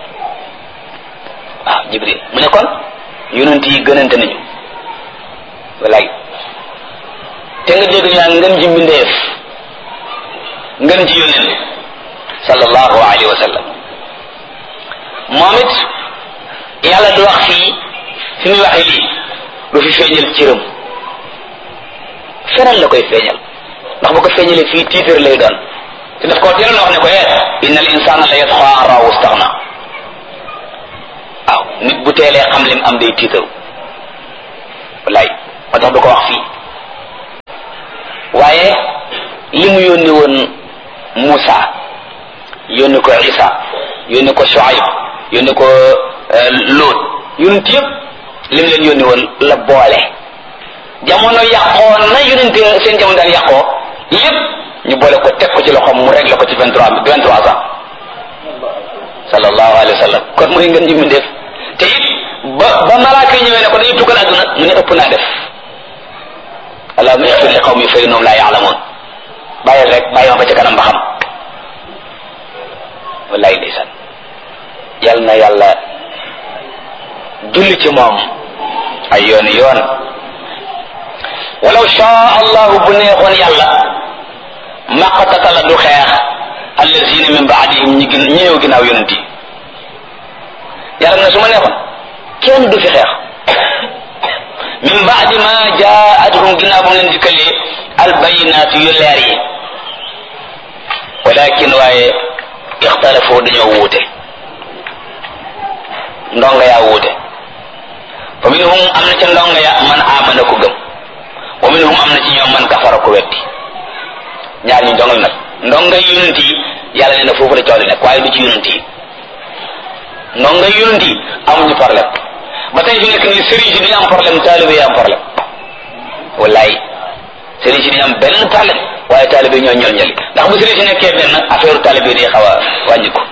waaw jibril mu ne kon yonent yi gënante nañu walaay te nga dégg ñaa ngën ji mbindeef ngën ji yóneen sallallahu alayhi wa sallam moom it yàlla du wax fii fi muy waxee lii du fi feeñal cëram feneen la koy feeñal ndax bu ko feeñalee fii tiitar lay doon te daf koo teeloon wax ne ko eh inna al insana la yatxa an raahu staxna waaw nit bu teelee xam lim am day tiitaru wallaay moo tax du ko wax fii waaye li mu yónni woon Moussa yónni ko Isa yónni ko Shuaib yónni ko Lut yonent yëpp li mu leen yónni woon la boole jamono yàqoo na yonent seen jamono daan yàqoo yëpp ñu boole ko teg ko ci loxoom mu réglé ko ci vingt trois vingt trois ans sallallahu alayhi wa sallam kon mooy ngeen ji mu def te it ba ba malaaka yi ñëwee ne ko dañuy tukkal àdduna mu ne ëpp naa def allahumma ighfir li qawmi fa innahum la ya'lamun bàyyil rek bàyyi ma ba ca kanam ba xam wallaay ndeysaan yal na yàlla julli ci moom ay yoon yoon walaw shaa allahu bu neexoon yàlla maqtatala du xeex allazina min baadihim ñi gën ñi ñëw ginnaaw yonent yi yàlla na su ma neexoon kenn du fi xeex min baadi ma jaatuhum ginnaaw bu mu leen dikkalee albayinaatu yu leer yi walakin waaye ixtalafoo dañoo wuute ndonga yaa wuute fa minhum am na ca ndonga ya man amana ko gëm wa minhum am na ci ñoom man kafara ko weddi ñaar ñu ndongal nag ndonga yonent yi yàlla nee na foofu la coow li nekk waaye du ci yonent yi ndonga yonent yi amuñu problème ba tey fi nekk nii sëriñ si duñu am problème taalibe yi am problème wallaay sëriñ si duñu am benn problème waaye taalibe ñoo ñol ñali ndax bu sëriñ si nekkee benn affaire taalibe yi day xaw a wàññi ko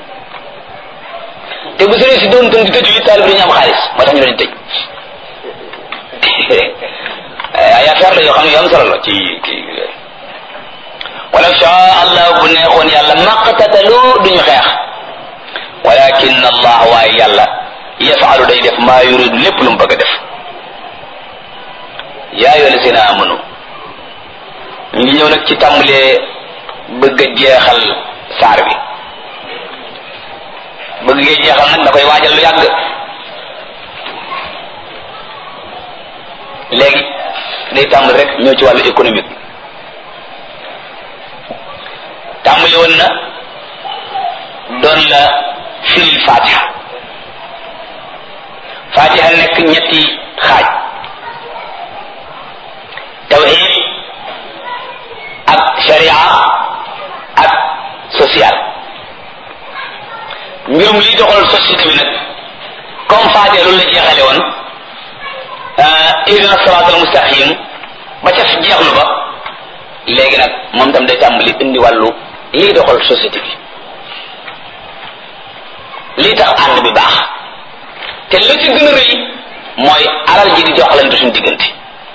te bu sëriñ si doon tën di tëju yi taalibe dañu am xaalis moo tax ñu leen tëj ay affaire la yoo xam ne yu am solo la ci kii wala shaa allah bu neexoon yàlla maqtatalu duñu xeex walakin allah waaye yàlla yafaalu day def maa yuridu lépp lu mu bëgg a def yaa ayyuha allazina amanu ñu ngi ñëw nag ci tàmbalee bëgg a jeexal saar bi bëgg ngee jeexal nag da koy waajal lu yàgg léegi day tàmbali rek ñëw ci wàllu économique tàmbali woon na doon la firil fatiha fatiha nekk ñetti xaaj tawhid ak sharia ak social mbirum li doxal société bi nag comme fatiha loolu la jeexale woon ihdina sirat al mustaqim ba ca jeexlu ba léegi nag moom tam day tàmbali indi wàllu lii doxal société bi lii tax ànd bi baax te la ci gën a rëy mooy alal ji di joxalante suñu diggante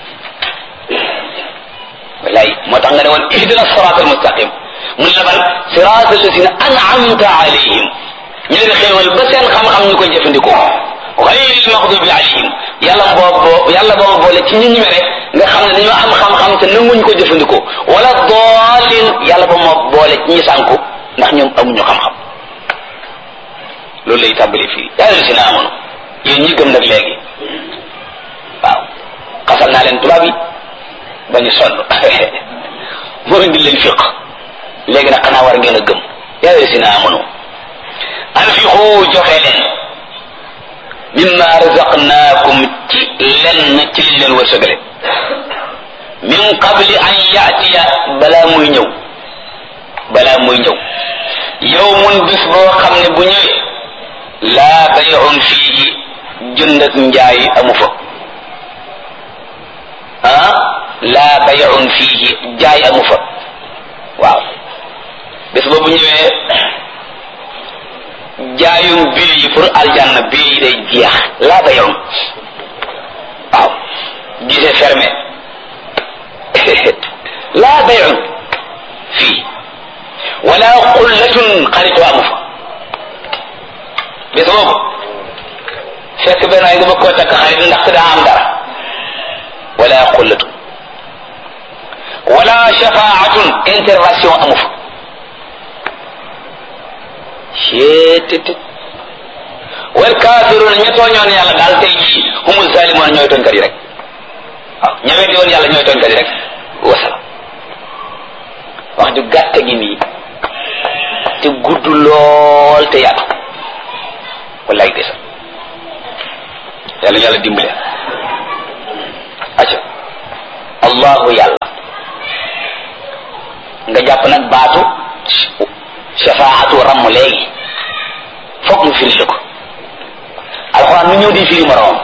wallaay moo tax nga ne woon ihdina sirat al mustaqim mun la ban sirat alladina an'amta alayhim ñu leen xéewal ba seen xam-xam ñu koy jëfandikoo xayril maxdubi alayhim yàlla boobu yàlla boobu boole ci ñi ñu mere nga xam ne dañoo am xam-xam te nanguñ ko jëfandikoo wala doolin yàlla ba moo boole ci ñi sànku ndax ñoom amuñu xam-xam loolu lay tàmbali fii yaa leen si na amoon yéen ñi gëm nag léegi waaw xasal naa leen tubaab yi ba ñu sonn moo indi leen fiq léegi nag xanaa war ngeen a gëm yaa leen si na amoon anfiqu joxe leen mimma razaqnaakum ci lenn ci liñ leen wërsëgale min qabli an yaatiya balaa muy ñëw balaa muy ñëw yawmun bis boo xam ne bu ñëwee laa bay'un fiihi jënd ak njaay amu fa ah laa bay'un fiihi jaay amu fa waaw bis boobu ñëwee jaayum bil yi pour aljanna bil yi day jeex laa bay'un waaw gisee fermé laa bay'un fii wala xullatun xaritoo amu fa bis boobu fekk benn ay nga bëgg koo takk xarit ndaxte daa am dara wala xullatun wala shafaatun intervention amu fa ceetit wal kaafiruun ña tooñoon yàlla daal tey jii humul zalimoon ñooy tooñkat yi rek waaw ña weddi woon yàlla ñooy tooñkat yi rek wasalaam wax ju gàtt gi nii te gudd lool te yaatu wallaay gisa yàlla yàlla dimbale acca allahu yàlla nga jàpp nag baatu shafaatu ramm léegi foog mu firi la ko alxuraan nu ñëw di firi moroom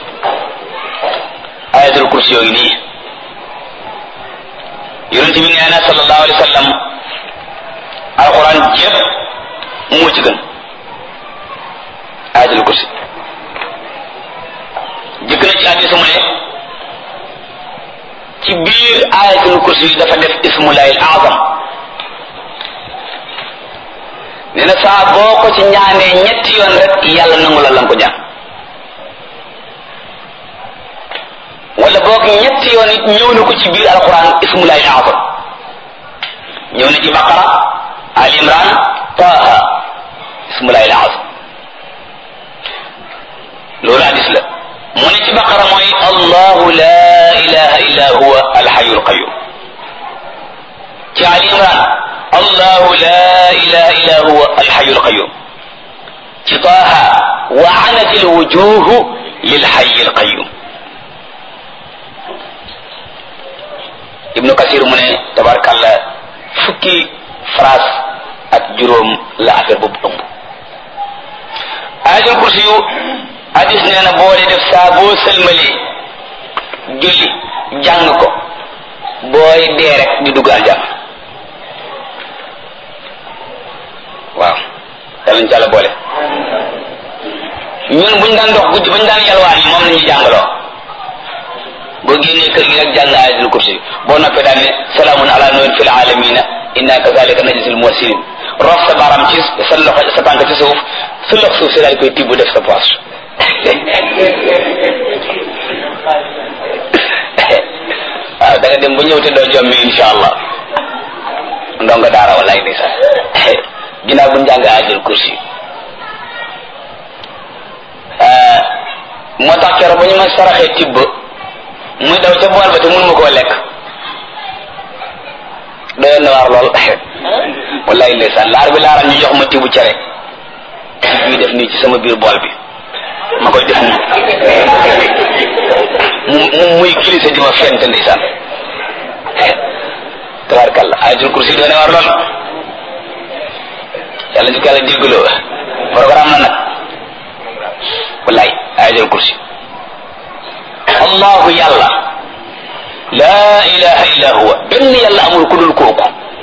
ayatul kursi yooyu nii yonent bi nee na sallallahu alayhi wa sallam alxuraan jépp moo ci gën ayatul kursi jëkk na ci hadiis mu ne ci biir ayatul kursi yi dafa def ismullahi al azam nee na saa boo ko ci ñaanee ñetti yoon rek yàlla nangu la lan ko ñaan wala boog ñetti yoon it ñëw na ko ci biir alquran ismullahi al azam ñëw na ci baqara al imran taha ismullahi al azam loolu hadis la mu ne ci baqara mooy allahu la ilaha illa huwa alhayu alqayum ci ali imran allahu la ilaha illa huwa alhayu alqayum ci taha wa anat alwujuhu lilhayi alqayum ibnu kasir mu ne tabarkalla fukki phrase ak juróom la affaire boobu ëmb ayatul kursi yu hadis nee na boo dee def saa boo sëlmalee julli jàng ko booy dee rek di dugg aljana waaw yàlla ñu ci àlla boole ñun buñ daan dox guddi bañ daan yalwaan yi moom la ñuy jàngaloo boo génnee kër gi rek jàng ayatul kursi boo noppee daan ne salaamun ala nuhin fil alamina inna kazalika najzil muhsinin rof sa baram ci sa loxo sa tànk ci suuf sa lox suuf si daal koy tibb def sa poche waaw da nga dem ba ñëw te doo jommi insha allah ndonga daara wallaay di sax ginnaaw bu njàng ajul kursi moo tax kero ba ñu ma saraxee tibb muy daw ca bool ba te mënuma koo lekk doyoon na waar lool wallaay ndeysaan laar bi laaral ñu jox ma tibb cere ñuy def nii ci sama biir bool bi ma koy def nii mu mu muy kilisa di ma fent ndeysaan tabarkalla ayatul kursi doone war lool yàlla ñu ko yàlla déggloo programme na nag wallaay ayatul kursi allahu yàlla laa ilaha illa huwa benn yàlla amul ku dul kooku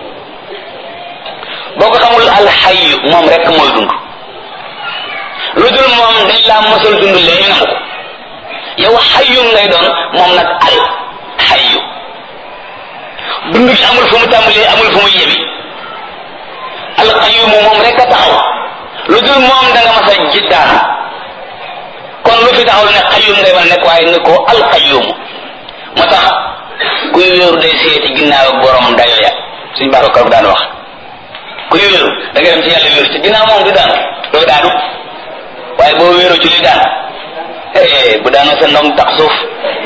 boo ko xamul alxayu moom rek mooy dund lu dul moom dañ laa mosal dund léegi nga ko yow xayu ngay doon moom nag al xayu dund gi amul fu mu tàmbalee amul fu mu yemi alqayumu moom rek a taxaw lu dul moom da nga mas a jiddaan kon lu fi taxaw ne xayum ngay mën a nekk waaye ni ko alqayumu moo tax kuy wéeru day seeti ginnaaw ak borom dayo ya suñ baax ko daan wax kuy wéeru da nga dem ci yàlla wéeru ci ginnaaw moom du daanu doo daanu waaye boo wéeru ci li daan bu daanoo sa ndong tax suuf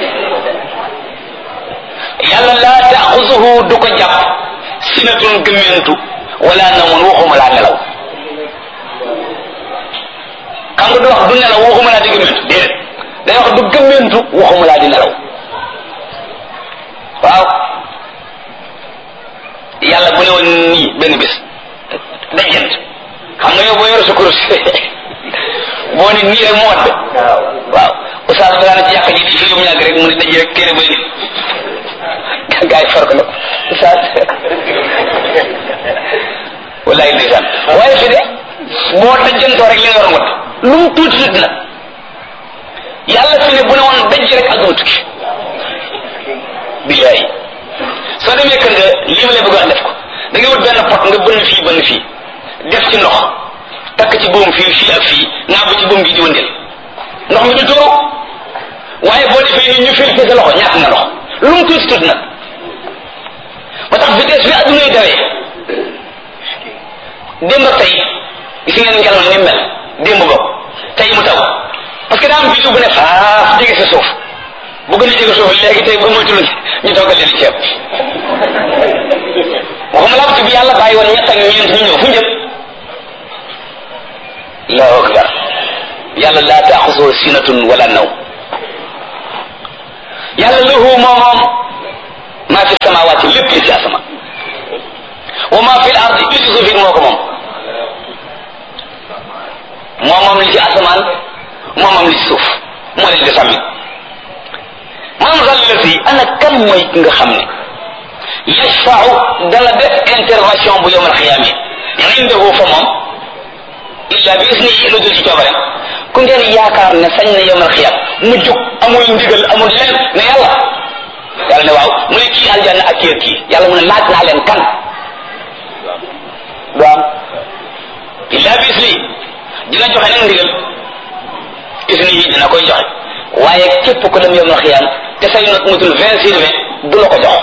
yàlla laa taaxusuhu du ko jàpp sinatun gëmmentu wala namun waxuma laa nelaw xam nga du wax du nelaw waxuma laa di gëmmentu déedéet day wax du gëmmentu waxuma laa di nelaw waaw yàlla bu ne woon nii benn bés dajjant xam nga yow boo yor sa kurus boo ne nii rek mu wadd waaw oustaz bi daana ci yàq ji di fi yom ñàgg rek mu ne daj rek téere bay nit gaa yi far ko nag oustaz wallaay ndeysaan waaye fi de boo dajjantoo rek li nga war a wadd lu mu tuuti tuuti nag yàlla fi ne bu ne woon daj rek ak tukki billaay soo demee kër nga lii ma lay bëgg wax def ko da ngay wut benn pot nga bënn fii bënn fii def ci ndox takk ci buum fii fii ak fii naa ba ci buum gi di wëndeel ndox mi du tuuru waaye boo defee ni ñu fil ci sa loxo ñàkk nga ndox lu mu tuuti tuuti nag ba tax vitesse bi adduna yi dawee démb ak tey gis ngeen ngelaw ni mel démb bokk tey mu taw parce que daa am bisu bu ne faaf jege sa suuf bu gën a jege suuf léegi tey ba moytul ñu toggal leen ceeb waxuma laa ci bi yàlla bàyyi woon ñett ak ñeent ñu ñëw fu njëkk allahu akbar yàlla laa taaxusoo sinatun wala naw yàlla lahu moo moom maa fi samawaati lépp li ci asamaan wa maa fi l ardi li ci suuf it moo ko moom moo moom li ci asamaan moo moom li ci suuf moo leen di sàmmi man zal lati ana kan mooy ki nga xam ne yashfau dana def intervention bu yowmal xiyaame indahu fa moom illa bi isnihi lu dul ci coobareem ku ngeen yaakaar ne sañ na yowmal xiyaam mu jóg amul ndigal amul leen ne yàlla yàlla ne waaw mu ne kii aljanna ak kii ak kii yàlla mu ne laaj naa leen kan du am illa bi isnihi dina joxe nag ndigal isnihi dina koy joxe waaye képp ko dem yowmal xiyaam te say not mutul vingt sur vingt du la ko jox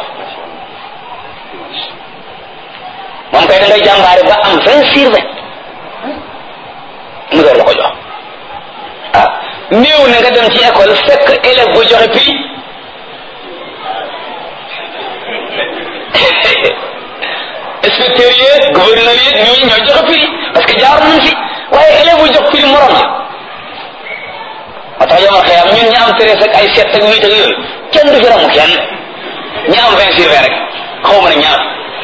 moom kay da ngay jàmbaare ba am vingt sur vingt mu door la ko jox ah néew na nga dem ci école fekk élève bu joxe prix inspecteur yi gouverneur yi ñii ñoo joxe prix parce que jaar nañ fi waaye élève bu jox prix morom la moo tax yomal xëyam ñun ñi am treize ak ay sept ak huit ak yooyu kenn du fi ramu kenn ñi am vingt sur vingt rek xaw ma ne ñaar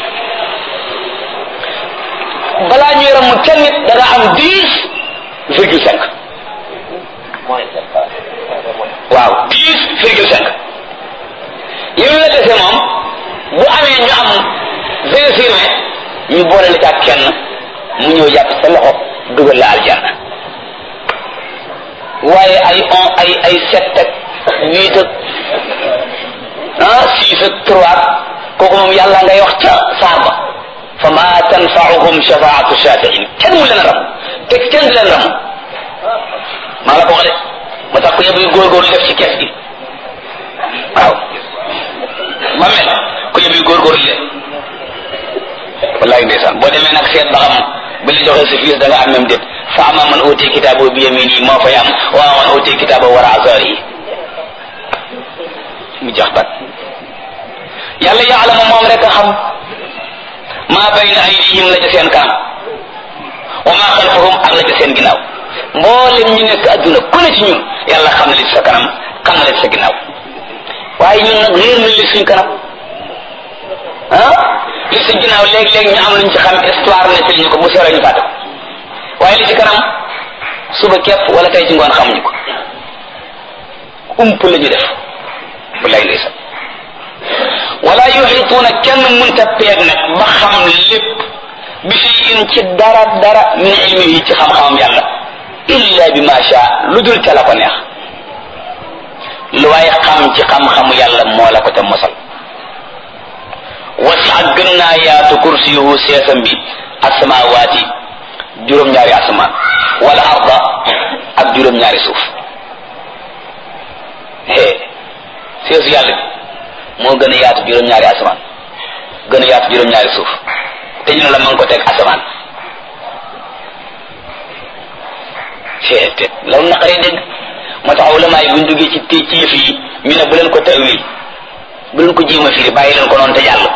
balaa ñuy ramu kenn nit da nga am dix virgule cinq waaw dix virgule cinq yow la dese moom bu amee ñu am vingt sur vingt ñu boole la ca kenn mu ñëw jàpp sa loxo dugal la aljanna waaye ay on ay ay sept ak huit ak ah six ak trois kooku moom yàlla ngay wax ca saar ba fa ma tanfaauhum shafaatu shafiin kenn mu leen a ram te kenn du leen ram maa la ko wax de ma tax ko yëpp góorgóorlu def ci kees gi waaw ba mel ko yëpp góorgóorlu leen wallahi ndeysaan boo demee nag seet ba xam bi la joxee sa fiis da nga am même déet fa ama man uti kitaabo bi yamini moo fay am wa man uti kitaabo wara azari mu jax bat yàlla yaalama moom rek a xam maa bayna aydihim la ca seen kanam wa maa xalfahum ak la ca seen ginnaaw mboolem ñu nekk adduna ku ne ci ñun yàlla xam na li ci sa kanam xam na li ci sa ginnaaw waaye ñun nag réer na li suñ kanam ah li ci ginnaaw léeg-léeg ñu am luñ ci xam histoire nettali ñu ko bu sore ñu fàtte waaye li ci kanam suba képp wala tey ci ngoon xamuñu ko ump la ñu def bu lay ndeysa wala yuxituuna kenn munta peeg nag ba xam lépp bi shay'in ci dara dara min ilmihi ci xam-xamam yàlla illa bi ma sha lu dul ca la ko neex lu waaye xam ci xam-xamu yàlla moo la ko te mosal wasi'a gën naa yaatu kursiyuhu seesam bi asamawaati juróom-ñaari asamaan wala arda ak juróom-ñaari suuf hee seesu yàlla bi moo gën a yaatu juróom-ñaari asamaan gën a yaatu juróom-ñaari suuf te ñu ne la ma ngi ko teg asamaan hee te loolu naqaree dégg moo tax ulama yi buñ duggee ci té ci yëf yi ñu ne bu leen ko tawil bu leen ko jéem a firi bàyyi leen ko noonu te jàll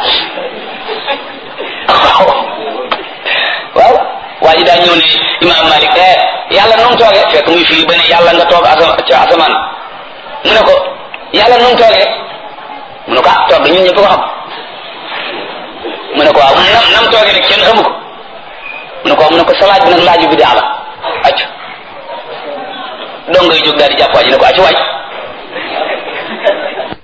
waaw waa ji daa ñëw ne imaam Malik eh yàlla nu mu toogee fekk muy firi ba ne yàlla nga toog asama ca asamaan mu ne ko yàlla nu mu toogee mu ne ko ah toog ñun ñëpp ko xam mu ne ko waaw nam nam toogee rek kenn xamu ko mu ne ko waaw mu ne ko sa laaj bi nag laaju bi daa la acc dong ngay jóg daal di jàpp waa ji ne ko acc waaj